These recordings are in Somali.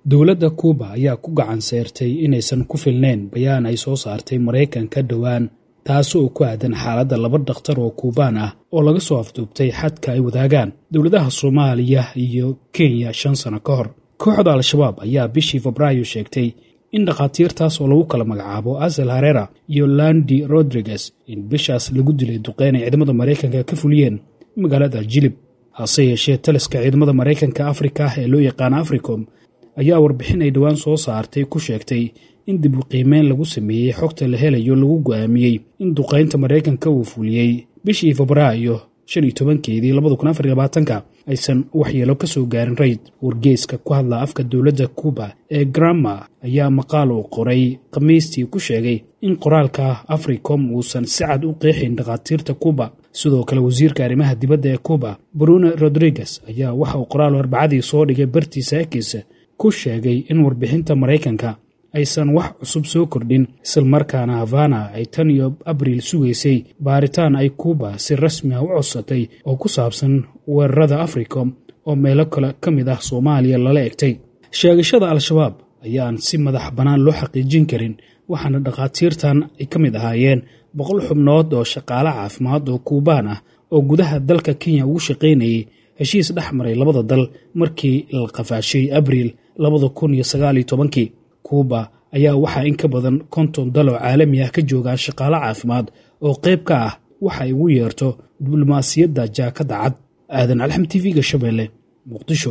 dowladda kuuba ayaa ku gacan seyrtay inaysan ku filnayn bayaan ay soo saartay maraykanka dhowaan taasi oo ku aadan xaaladda laba dhakhtar oo kuubaan ah oo laga soo afduubtay xadka ay wadaagaan dowladaha soomaaliya iyo kenya shan sano ka hor kooxda al-shabaab ayaa bishii febraayo sheegtay in dhakhaatiirtaas oo lagu kala magacaabo asel harera iyo landi rodriguez in bishaas lagu dilay duqeyn ay ciidamada maraykanka ka fuliyeen magaalada jilib hase yeeshee taliska ciidamada maraykanka afrika ah ee loo yaqaana africom ayaa warbixin ay dhowaan soo saartay ku sheegtay in dib u qiimeyn lagu sameeyey xogta la helayo lagu go'aamiyey in duqaynta maraykanka uu fuliyey bishii febraayo shan iyo tobankeedii labada kun afar labaatanka aysan waxyeelo ka soo gaarin rayd wargeeska ku hadla afka dowladda kuuba ee grama ayaa maqaal uu qoray khamiistii ku sheegay in qoraalka africom uusan si cad u qeexayn dhakhaatiirta kuuba sidoo kale wasiirka arrimaha dibadda ee kuuba bruno rodriguez ayaa waxa uu qoraal arbacadii soo dhigay bartiisa ekiisa ku sheegay in warbixinta maraykanka aysan wax cusub soo kordhin islamarkaana havana ay tan iyo abriil sugaysay baaritaan ay kuuba si rasmi ah u codsatay oo ku saabsan weerarada africom oo meelo kale ka mid ah soomaaliya lala egtay sheegashada al-shabaab ayaan si madax bannaan loo xaqiijin karin waxaana dhakhaatiirtan ay ka mid ahaayeen boqol xubnood oo shaqaale caafimaad oo kuubaan ah oo gudaha dalka kenya ugu shaqaynayay heshiis dhex maray labada dal markii la qafaashay abriil labada kun iyo sagaaliyo tobankii kuuba ayaa waxaa in ka badan konton dal oo caalami ah ka joogaan shaqaale caafimaad oo qayb ka ah waxa ay ugu yeerto diblomaasiyadda jaakadda cad aadan alxam t v-ga shabeelle muqdisho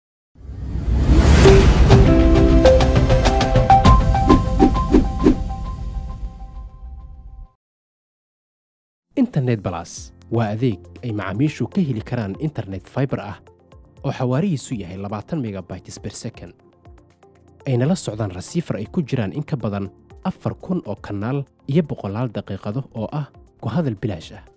internet balas waa adeeg ay macaamiishu ka heli karaan internet faibar ah oo xawaarihiisu yahay labaatan megabytes ber second ayna la socdaan rasiifar ay ku jiraan in ka badan afar kun oo kanaal iyo boqolaal daqiiqado oo ah ku hadal bilaash ah